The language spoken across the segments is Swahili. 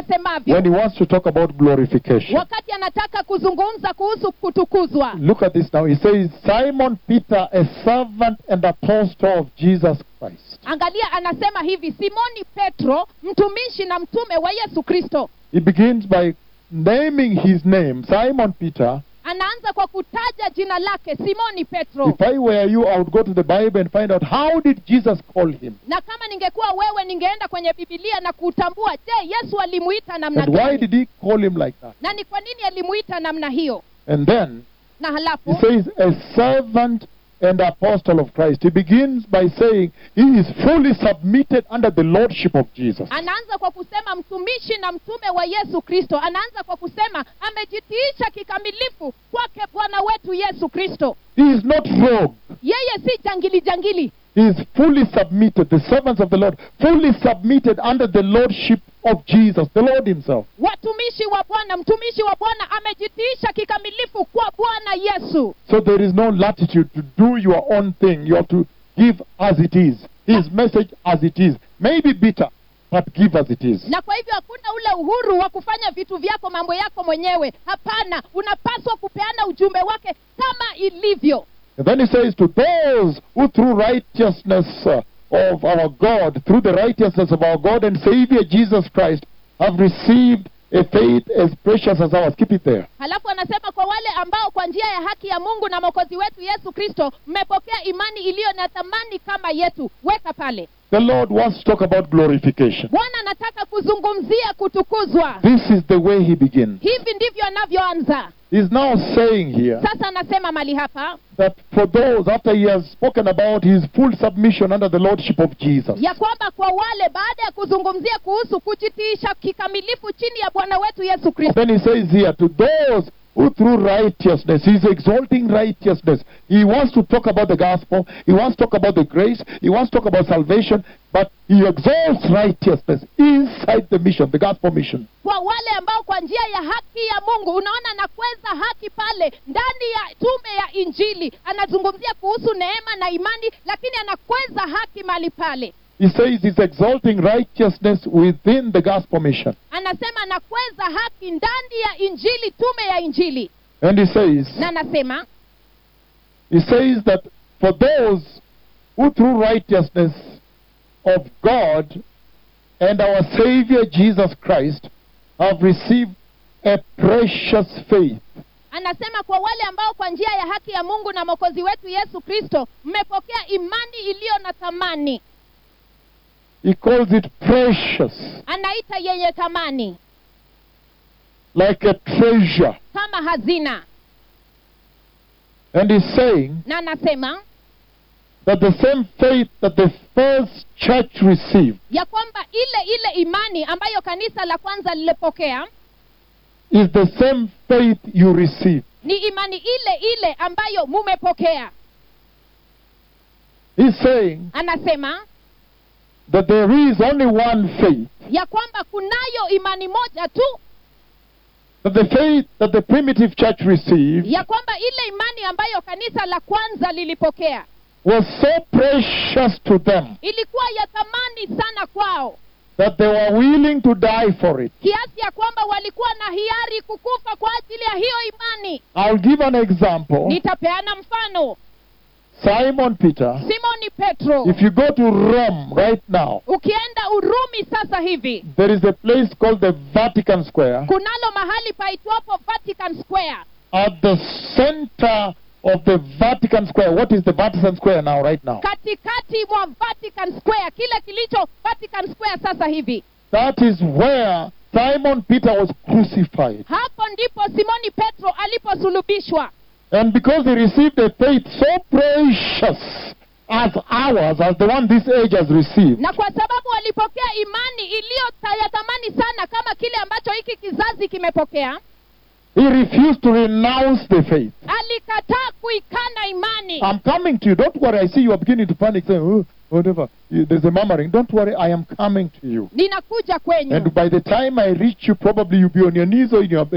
asemavyo when he wants to talk about glorification. wakati anataka kuzungumza kuhusu kutukuzwa Look at this now. He says, Simon Peter, a servant and apostle of Jesus Christ. angalia anasema hivi simoni petro mtumishi na mtume wa yesu kristo He begins by naming his name, Simon Peter. anaanza kwa kutaja jina lake simoni petro If I were you, I would go to the Bible and find out how did Jesus call him? na kama ningekuwa wewe ningeenda kwenye bibilia na kutambua je yesu alimuita namna And why gani did he call him like that? na ni kwa nini alimuita namna hiyo And then na he halafu says, a servant and apostle of Christ. He begins by saying he is fully submitted under the lordship of Jesus. anaanza kwa kusema mtumishi na mtume wa yesu kristo anaanza kwa kusema amejitiisha kikamilifu kwake bwana wetu yesu kristo He is not rogue. yeye si jangili jangili He is fully submitted, the servants of the Lord, fully submitted under the lordship of Jesus, the Lord Himself. watumishi wa bwana mtumishi wa bwana amejitiisha kikamilifu kwa bwana yesu So there is no latitude to do your own thing. You have to give as it is. His message as it is. Maybe bitter, but give as it is. na kwa hivyo hakuna ule uhuru wa kufanya vitu vyako mambo yako mwenyewe hapana unapaswa kupeana ujumbe wake kama ilivyo And then he says, To those who through righteousness uh, of our God, through the righteousness of our God and Savior Jesus Christ, have received a faith as precious as ours. Keep it there. halafu anasema kwa wale ambao kwa njia ya haki ya mungu na mwokozi wetu yesu kristo mmepokea imani iliyo na thamani kama yetu weka pale The Lord wants to talk about glorification. bwana anataka kuzungumzia kutukuzwa This is the way he begins. hivi ndivyo anavyoanza He's now saying here sasa anasema mali hapa that for those, after he has spoken about his full submission under the lordship of Jesus, ya kwamba kwa wale baada ya kuzungumzia kuhusu kujitiisha kikamilifu chini ya bwana wetu yesu kristo then he says here, to those who through righteousness, he's exalting righteousness. He wants to talk about the gospel, he wants to talk about the grace, he wants to talk about salvation, but he exalts righteousness inside the mission, the gospel mission. kwa wale ambao kwa njia ya haki ya mungu unaona anakweza haki pale ndani ya tume ya injili anazungumzia kuhusu neema na imani lakini anakweza haki mali pale He says he's exalting righteousness within the gospel mission. anasema anakweza haki ndani ya injili tume ya injili And he says, na anasema he says that for those who through righteousness of God and our Savior Jesus Christ have received a precious faith. anasema kwa wale ambao kwa njia ya haki ya mungu na mwokozi wetu yesu kristo mmepokea imani iliyo na thamani He calls it precious, anaita yenye thamani like a treasure. kama hazina And he's saying na anasema that the same faith that the first church received ya kwamba ile ile imani ambayo kanisa la kwanza lilipokea is the same faith you receive. ni imani ile ile ambayo mumepokea He's saying anasema that there is only one faith. ya kwamba kunayo imani moja tu That the faith that the primitive church received ya kwamba ile imani ambayo kanisa la kwanza lilipokea was so precious to them ilikuwa ya thamani sana kwao that they were willing to die for it. kiasi ya kwamba walikuwa na hiari kukufa kwa ajili ya hiyo imani I'll give an example. nitapeana mfano Simon Peter, simoni petro if you go to Rome right now, ukienda urumi sasa hivi there is a place called the Vatican Square. kunalo mahali paitwapo vatican square At the center of the Vatican Square, what is the Vatican Square now, right now? katikati mwa vatican square kile kilicho vatican square sasa hivi That is where Simon Peter was crucified. hapo ndipo simoni petro aliposulubishwa And because he received a faith so precious as ours, as the one this age has received, na kwa sababu walipokea imani iliyo ta- ya thamani sana kama kile ambacho hiki kizazi kimepokea he refused to renounce the faith. alikataa kuikana imani I'm coming to you. Don't worry. I see you are beginning to panic, saying, oh, whatever. You- There's a murmuring. Don't worry. I am coming to you. ninakuja kwenyu And by the time I reach you, probably you'll be on your knees or in your belly.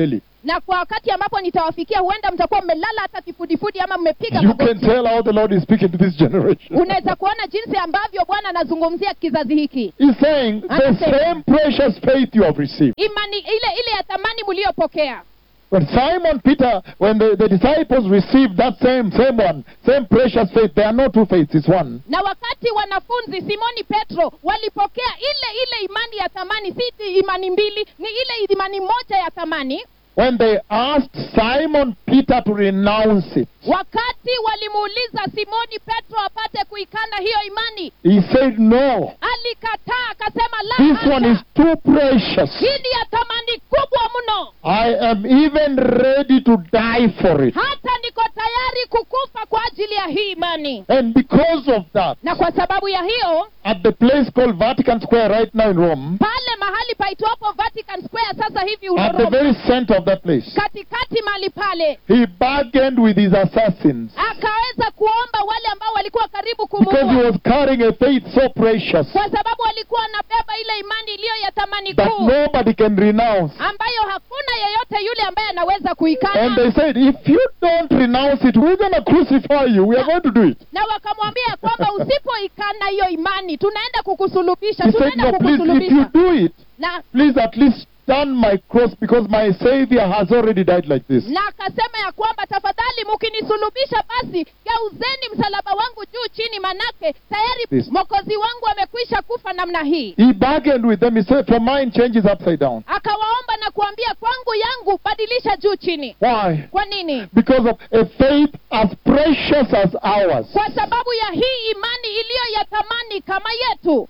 na kwa wakati ambapo nitawafikia huenda mtakuwa mmelala hata kifudifudi ama mmepiga You can magoti tell how the Lord is speaking to this generation. unaweza kuona jinsi ambavyo bwana anazungumzia kizazi hiki He's saying the Understand. same precious faith you have received. imani ile ile ya thamani mliyopokea When Simon Peter, when the, the disciples received that same, same one, same precious faith, there are no two faiths, it's one. na wakati wanafunzi simoni petro walipokea ile ile imani ya thamani si ti- imani mbili ni ile imani moja ya thamani When they asked Simon Peter to renounce it, wakati walimuuliza simoni petro apate kuikana hiyo imani he said, No, alikataa akasema la this one is hasha. too precious. hii ni ya thamani kubwa mno I am even ready to die for it. hata niko tayari kukufa kwa ajili ya hii imani And because of that, na kwa sababu ya hiyo at the place called Vatican Square right now in Rome, pale mahali paitwapo vatican square sasa hivi at the Roma, very center of that place, katikati mahali pale he bargained with his assassins akaweza kuomba wale ambao walikuwa karibu because he kumuua was carrying a faith so precious kwa sababu walikuwa wanabeba ile imani iliyo ya thamani that kuu nobody can renounce. ambayo hakuna yeyote yule ambaye anaweza And kuikana they said, if you don't renounce it, we're going to crucify you. We are going to do it. na wakamwambia kwamba usipoikana hiyo imani tunaenda kukusulubisha He said, tunaenda no, please, if you kukusulubisha do it, na please at least stand my cross because my Savior has already died like this. na akasema ya kwamba tafadhali mkinisulubisha basi geuzeni msalaba wangu juu chini manake tayari This. mokozi wangu amekwisha kufa namna hii He bargained with them. He said, for mine changes upside down. akawaomba na kuambia kwangu yangu badilisha juu chini Why? kwa nini Because of a faith as precious as ours. kwa sababu ya hii imani iliyo ya thamani kama yetu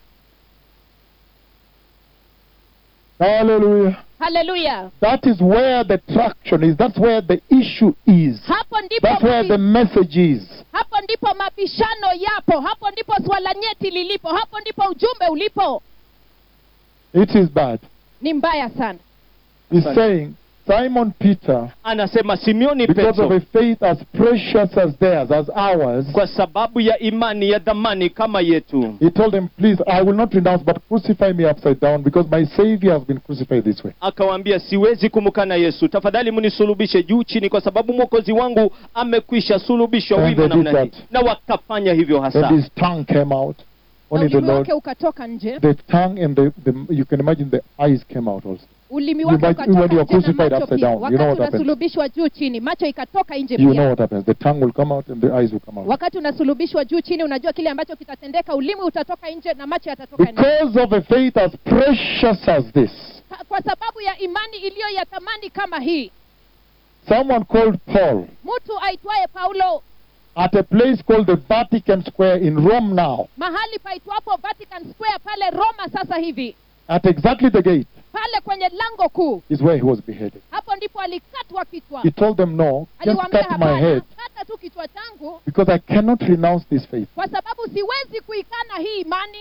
Hallelujah. haleluya That is where the traction is. That's where the issue is. hapo ndipo That's where the mabi- message is. hapo ndipo mabishano yapo hapo ndipo swala nyeti lilipo hapo ndipo ujumbe ulipo It is bad. ni mbaya sana He's Right. saying, Simon Peter, anasema simeoni because of petro a faith as precious as theirs, as ours, kwa sababu ya imani ya dhamani kama yetu he told them, Please, I will not renounce, but crucify me upside down because my Savior has been crucified this way. akawaambia siwezi kumkana yesu tafadhali mnisulubishe juu chini kwa sababu mwokozi wangu amekwisha sulubishwa And wima they did namna hii that. na wakafanya hivyo hasa And his tongue came out. na Only the ulimi Lord. wake ukatoka nje The tongue and the, the, you can imagine the eyes came out also. ulimi You wake might- ukatoka when you are nje na crucified macho upside pia. down, you know wakati what happens. unasulubishwa juu chini macho ikatoka nje You know pia what happens. The tongue will come out and the eyes will come out. wakati unasulubishwa juu chini unajua kile ambacho kitatendeka ulimi utatoka nje na macho yatatoka nje Because of a faith as precious as this, Ka- kwa sababu ya imani iliyo ya thamani kama hii someone called Paul mtu aitwaye paulo at a place called the Vatican Square in Rome now, mahali paitwapo vatican square pale roma sasa hivi at exactly the gate, pale kwenye lango kuu is where he was beheaded. hapo ndipo alikatwa kichwa He told them, No, just aliwaambia cut my hapana head kata tu kichwa changu because I cannot renounce this faith. kwa sababu siwezi kuikana hii imani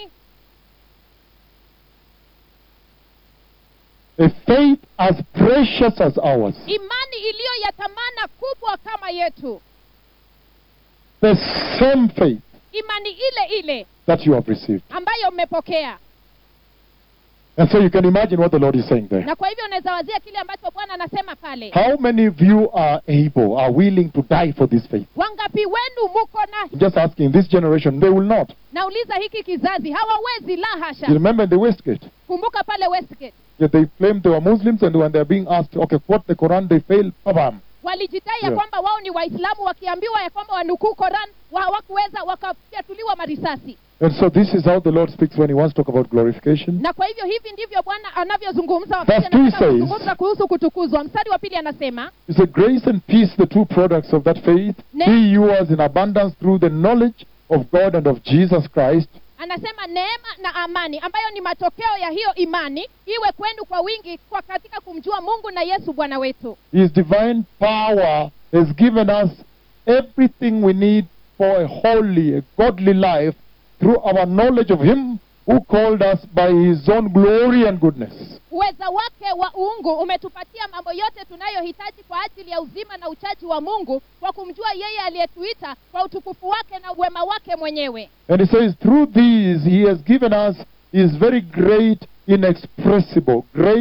A faith as precious as ours. imani iliyo ya thamana kubwa kama yetu The same faith imani ile ile that you have received. ambayo mmepokea And so you can imagine what the Lord is saying there. na kwa hivyo unaweza wazia kile ambacho bwana anasema pale How many of you are able, are willing to die for this faith? wangapi wenu muko na I'm just asking, this generation, they will not. nauliza hiki kizazi hawawezi la hasha You remember in the Westgate? kumbuka pale westgate Yeah, they claimed they were Muslims, and when they're being asked, okay, quote the Quran, they fail. Bam. walijidai ya Yeah. kwamba wao ni waislamu wakiambiwa ya kwamba wanukuu koran wa- hawakuweza wakafyatuliwa marisasi And so this is how the Lord speaks when He wants to talk about glorification. na kwa hivyo hivi ndivyo bwana anavyozungumza Verse wakati two anataka says- kuzungumza kuhusu kutukuzwa mstari wa pili anasema It's a grace and peace, the two products of that faith, Ne- be yours in abundance through the knowledge of God and of Jesus Christ, anasema neema na amani ambayo ni matokeo ya hiyo imani iwe kwenu kwa wingi kwa katika kumjua mungu na yesu bwana wetu His divine power has given us everything we need for a holy, a godly life through our knowledge of Him who called us by His own glory and goodness. uweza wake wa uungu umetupatia mambo yote tunayohitaji kwa ajili ya uzima na uchaji wa mungu kwa kumjua yeye aliyetuita kwa utukufu wake na uwema wake mwenyewe And He says, through these He has given us His very great, inexpressible, great,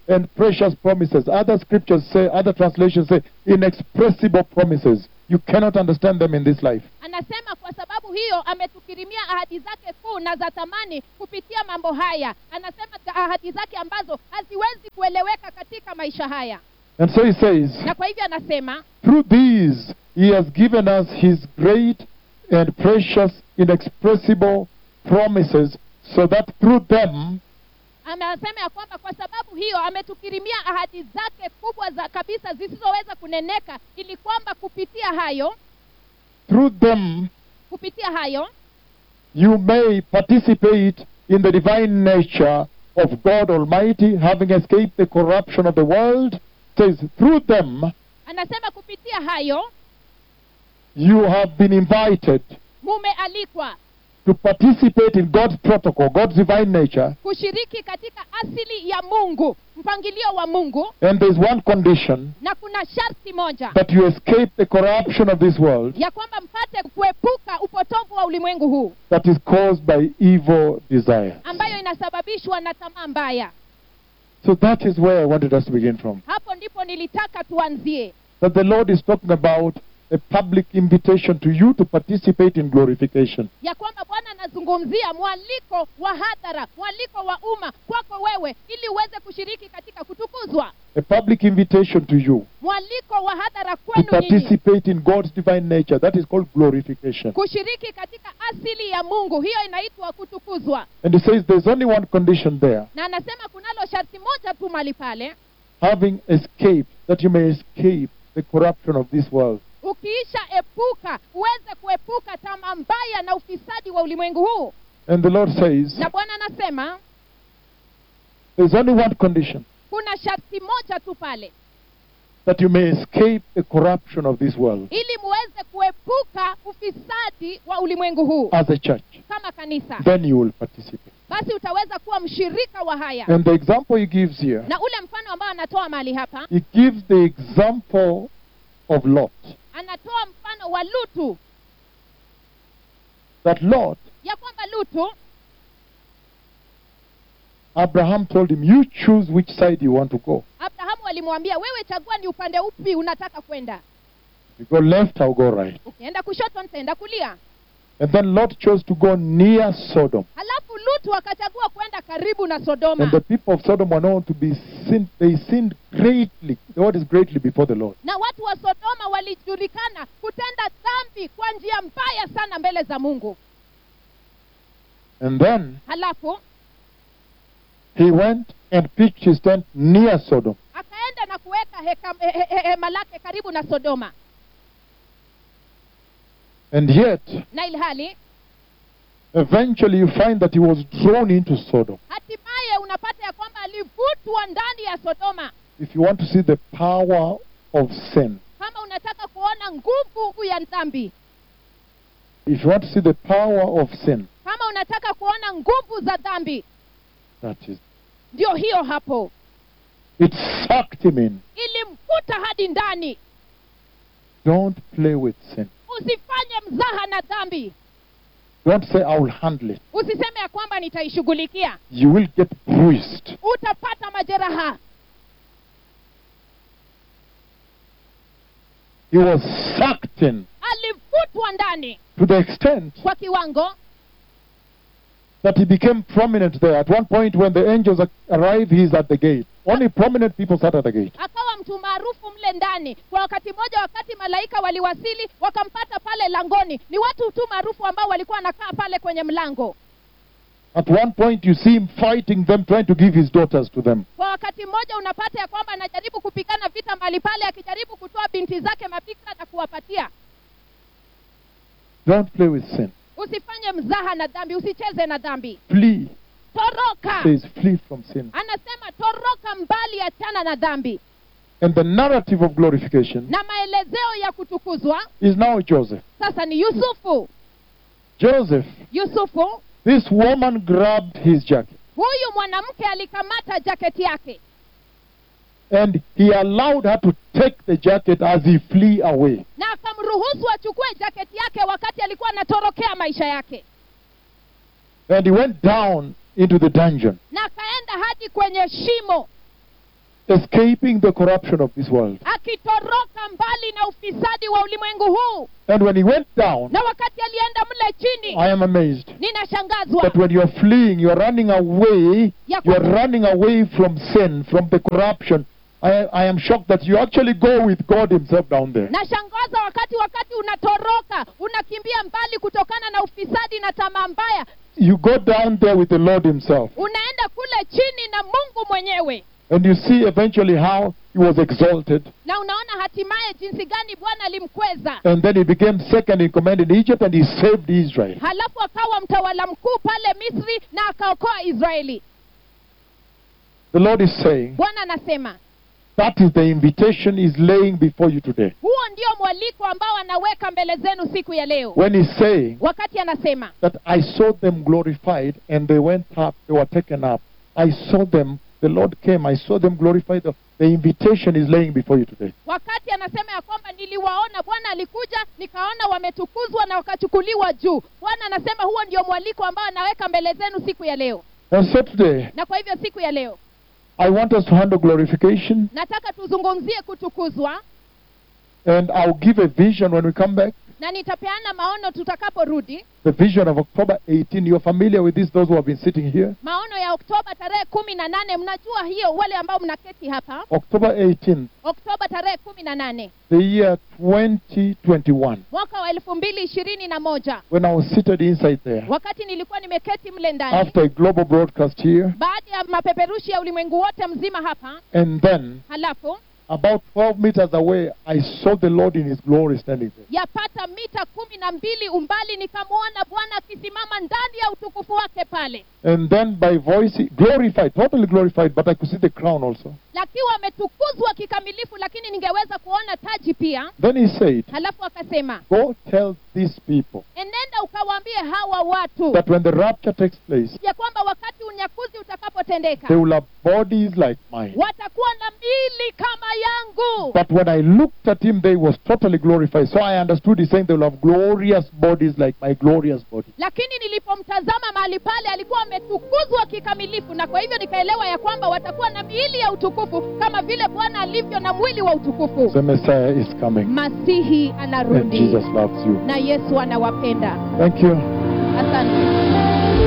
and precious promises. Other scriptures say, other translations say, inexpressible promises. You cannot understand them in this life. anasema kwa sababu hiyo ametukirimia ahadi zake kuu na za thamani kupitia mambo haya anasema ta- ahadi zake ambazo haziwezi kueleweka katika maisha haya And so he says, na kwa hivyo anasema through these he has given us his great and precious, inexpressible promises, so that through them anasema ya kwamba kwa sababu hiyo ametukirimia ahadi zake kubwa za kabisa zisizoweza kuneneka ili kwamba kupitia hayo through them kupitia hayo you may participate in the divine nature of God Almighty, having escaped the corruption of the world. Says, through them anasema kupitia hayo you have been invited mumealikwa to participate in God's protocol, God's divine nature. kushiriki katika asili ya mungu mpangilio wa mungu And there's one condition na kuna sharti moja that you escape the corruption of this world ya kwamba mpate kuepuka upotovu wa ulimwengu huu that is caused by evil desire. ambayo inasababishwa na tamaa mbaya So that is where I wanted us to begin from. hapo ndipo nilitaka tuanzie That the Lord is talking about a public invitation to you to participate in glorification. ya kwamba bwana anazungumzia mwaliko wa hadhara mwaliko wa umma kwako wewe ili uweze kushiriki katika kutukuzwa A public invitation to you mwaliko wa hadhara to kwenu nyinyi participate in God's divine nature. That is called glorification. kushiriki katika asili ya mungu hiyo inaitwa kutukuzwa And he says there's only one condition there na anasema kunalo sharti moja tu mali pale having escaped, that you may escape the corruption of this world. ukiisha epuka uweze kuepuka tamaa mbaya na ufisadi wa ulimwengu huu And the Lord says na bwana anasema there's only one condition kuna sharti moja tu pale that you may escape the corruption of this world ili muweze kuepuka ufisadi wa ulimwengu huu as a church. kama kanisa Then you will participate. basi utaweza kuwa mshirika wa haya And the example he gives here, na ule mfano ambao anatoa mahali hapa he gives the example of Lot. anatoa mfano wa lutu That Lot, ya kwamba lutu Abraham told him, You choose which side you want to go. abrahamu alimwambia wewe chagua ni upande upi unataka kwenda You go left, I'll go right. ukienda kushoto nitaenda kulia And then Lot chose to go near Sodom. halafu lutu akachagua kwenda karibu na sodoma And the people of Sodom were known to be sin. They sinned greatly. The word is greatly before the Lord. na watu wa sodoma walijulikana kutenda dhambi kwa njia mbaya sana mbele za mungu And then halafu he went and pitched his tent near Sodom. akaenda na kuweka heka- he- he- he- hema lake karibu na sodoma And yet, na ilhali eventually you find that he was drawn into Sodom. hatimaye unapata ya kwamba alivutwa ndani ya sodoma If you want to see the power of sin, kama unataka kuona nguvu ya dhambi if you want to see the power of sin, kama unataka kuona nguvu za dhambi that is, ndio hiyo hapo it sucked him in. ilimkuta hadi ndani Don't play with sin. usifanye mzaha na dhambi Don't say, I will handle it. usiseme ya kwamba nitaishughulikia You will get bruised. utapata majeraha He was sucked in alivutwa ndani to the extent kwa kiwango that he became prominent there. At one point, when the angels ar- arrive, he's at the gate. Only prominent people sat at the gate. akawa mtu maarufu mle ndani kwa wakati mmoja wakati malaika waliwasili wakampata pale langoni ni watu tu maarufu ambao walikuwa wanakaa pale kwenye mlango At one point, you see him fighting them, trying to give his daughters to them. kwa wakati mmoja unapata ya kwamba anajaribu kupigana vita mahali pale akijaribu kutoa binti zake mapika na kuwapatia Don't play with sin. usifanye mzaha na dhambi usicheze na dhambi Flee. toroka Says, flee from sin. anasema toroka mbali achana na dhambi And the narrative of glorification na maelezeo ya kutukuzwa is now Joseph. sasa ni yusufu Joseph, yusufu this woman grabbed his jacket huyu mwanamke alikamata jaketi yake and he allowed her to take the jacket as he flee away. na akamruhusu achukue jaketi yake wakati alikuwa anatorokea maisha yake And he went down into the dungeon. na akaenda hadi kwenye shimo escaping the corruption of this world. akitoroka mbali na ufisadi wa ulimwengu huu And when he went down, na wakati alienda mle chini I am amazed ninashangazwa that when you are fleeing, you are running away, ya you are kwamba- running away from sin, from the corruption. I, I am shocked that you actually go with God Himself down there. nashangaza wakati wakati unatoroka unakimbia mbali kutokana na ufisadi na tamaa mbaya You go down there with the Lord Himself. unaenda kule chini na mungu mwenyewe And you see eventually how He was exalted. na unaona hatimaye jinsi gani bwana alimkweza And then He became second in command in Egypt and He saved Israel. halafu akawa mtawala mkuu pale misri na akaokoa israeli The Lord is saying, bwana anasema that is the invitation He's laying before you today. huo ndio mwaliko ambao anaweka mbele zenu siku ya leo When He's saying wakati anasema that I saw them glorified and they went up, they were taken up. I saw them, the Lord came, I saw them glorified. The, the invitation is laying before you today. wakati anasema ya kwamba niliwaona bwana alikuja nikaona wametukuzwa na wakachukuliwa juu bwana anasema huo ndio mwaliko ambao anaweka mbele zenu siku ya leo And so today, na kwa hivyo siku ya leo I want us to handle glorification nataka tuzungumzie kutukuzwa and I'll give a vision when we come back. na nitapeana maono tutakaporudi The vision of October 18. You're familiar with this, those who have been sitting here. maono ya oktoba tarehe kumi na nane mnajua hiyo wale ambao mnaketi hapa October 18, oktoba tarehe kumi na nane the year 2021, mwaka wa elfu mbili ishirini na moja when I was seated inside there wakati nilikuwa nimeketi mle ndani after a global broadcast here. baada ya mapeperushi ya ulimwengu wote mzima hapa And then, halafu about 12 meters away, I saw the Lord in His glory standing there. yapata mita kumi na mbili umbali nikamwona bwana akisimama ndani ya utukufu wake pale And then by voice, glorified, totally glorified, but I could see the crown also. lakiwa ametukuzwa kikamilifu lakini ningeweza kuona taji pia Then he said, halafu akasema Go tell these people enenda ukawaambie hawa watu that when the rapture takes place, ya kwamba wakati unyakuzi utakapotendeka they will have bodies like mine. watakuwa na miili kama yangu But when I looked at him, they was totally glorified. So I understood he's saying they will have glorious bodies like my glorious body. lakini nilipomtazama mahali pale alikuwa ametukuzwa kikamilifu na kwa hivyo nikaelewa ya kwamba watakuwa na miili ya utukufu kama vile bwana alivyo na mwili wa utukufu The Messiah is coming. masihi And anarudi Jesus loves you. na yesu anawapenda Thank you. asante